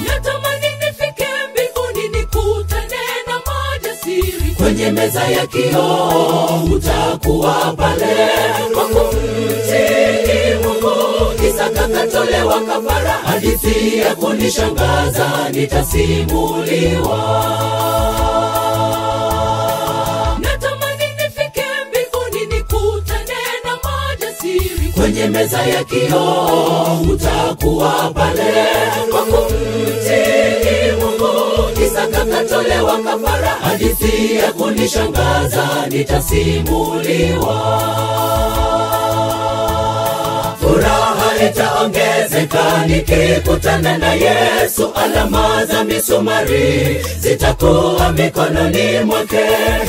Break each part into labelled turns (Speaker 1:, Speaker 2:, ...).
Speaker 1: natamani nifike mbinguni nikutane na majasiri
Speaker 2: kwenye meza ya kioo utakuwa pale kwa kumtii Mungu. Isaka katolewa kafara, hadithi ya kunishangaza nitasimuliwa.
Speaker 1: natamani nifike mbinguni nikutane na majasiri
Speaker 2: kwenye meza ya kioo utakuwa pale kwa kumtii Mungu. Isaka katolewa kafara, hadithi ya kunishangaza nitasimuliwa. Furaha itaongezeka nikikutana na Yesu, alama za misumari zitakuwa mikononi mwake.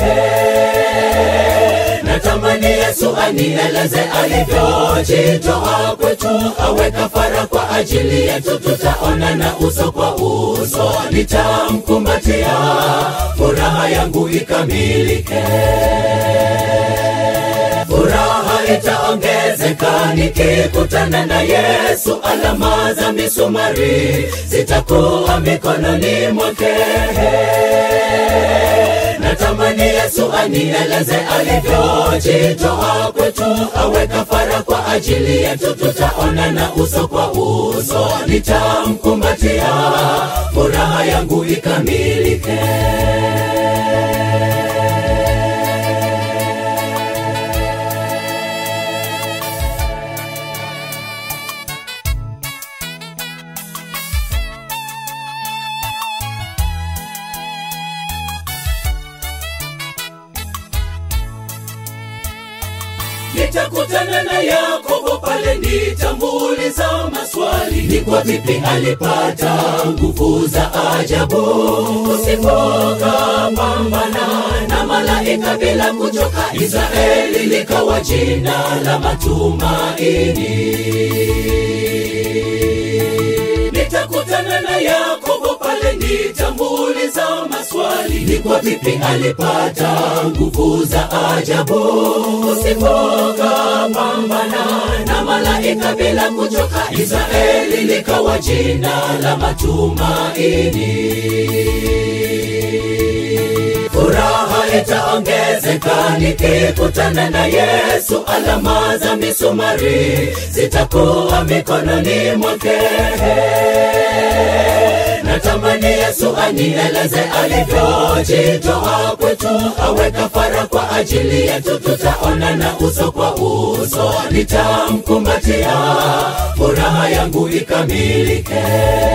Speaker 2: Natamani Yesu anieleze alivyojitoa kwetu, awe kafara kwa ajili yetu, tutaonana uso kwa uso, nitamkumbatia, furaha yangu ikamilike. Furaha itaongezeka nikikutana na Yesu, alama za misumari zitakuwa mikononi mwake. Natamani Yesu anieleze alivyojitoa kwetu, awe kafara kwa ajili yetu, tutaonana uso kwa uso, nitamkumbatia, furaha yangu ikamilike. nitakutana na Yakobo pale, nitamuuliza maswali, ni kwa vipi alipata nguvu za ajabu, usipoka pambana na malaika bila kuchoka, Israeli likawa jina la matumaini nitakutana na Yakobo pale, nitamuuliza maswali, ni kwa vipi alipata nguvu za ajabu, usipoka pambana na malaika bila kuchoka, Israeli likawa jina la matumaini. Furaha itaongezeka nikikutana na Yesu, alama za misumari zitakuwa mikononi mwake. Natamani Yesu anieleze alivyojitoa kwetu, awe kafara kwa ajili yetu, tutaonana uso kwa uso, nitamkumbatia, furaha yangu ikamilike.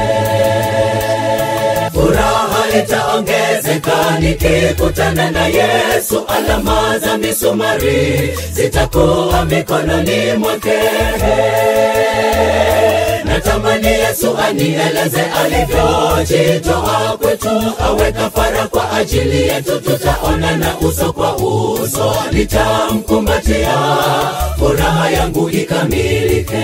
Speaker 2: Furaha itaongezeka nikikutana na Yesu, alama za misumari zitakuwa mikononi mwake. Natamani Yesu anieleze alivyojitoa kwetu, awe kafara kwa ajili yetu, tutaonana uso kwa uso, nitamkumbatia, furaha yangu ikamilike.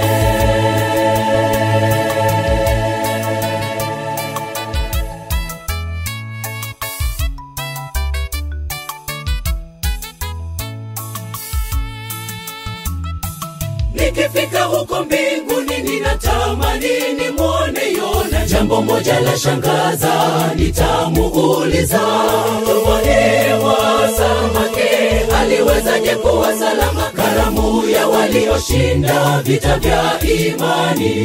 Speaker 2: Nikifika huko mbinguni ninatamani nimwone Yona. Jambo moja la shangaza, nitamuuliza tumboni mwa samaki aliwezaje kuwa salama? Karamu ya walioshinda vita vya imani.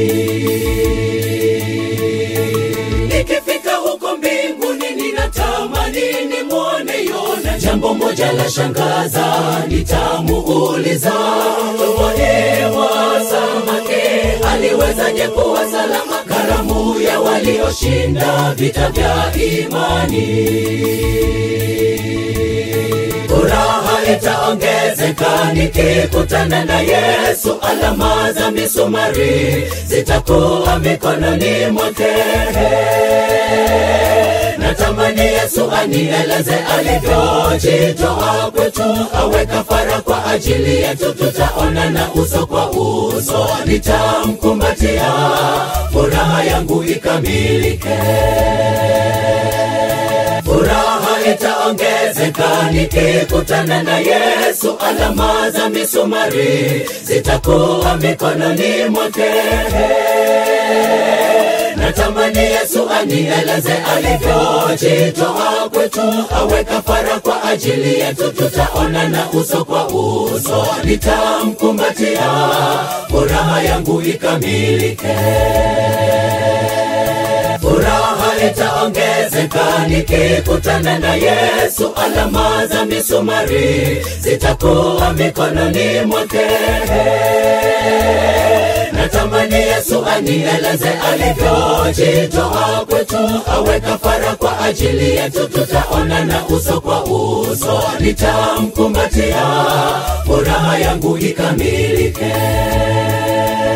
Speaker 2: Nikifika huko mbinguni ninatamani nimwone Yona. Jambo moja la shangaza, nitamuuliza tumboni mwa samaki aliwezaje kuwa salama? Karamu ya walioshinda vita vya imani. Furaha itaongezeka nikikutana na Yesu, alama za misumari zitakuwa mikononi mwake. Natamani Yesu anieleze alivyojitoa kwetu, awe kafara kwa ajili yetu, tutaonana uso kwa uso, nitamkumbatia, furaha yangu ikamilike. Furaha itaongezeka nikikutana na Yesu, alama za misumari zitakuwa mikononi mwake. natamani yesu anieleze alivyojitoa kwetu awe kafara kwa ajili yetu tutaonana uso kwa uso nitamkumbatia furaha yangu ikamilike furaha itaongezeka nikikutana na yesu alama za misumari zitakuwa mikononi mwake natamani yesu anieleze alivyojitoa kwetu awe kafara kwa ajili yetu tutaonana uso kwa uso nitamkumbatia furaha yangu ikamilike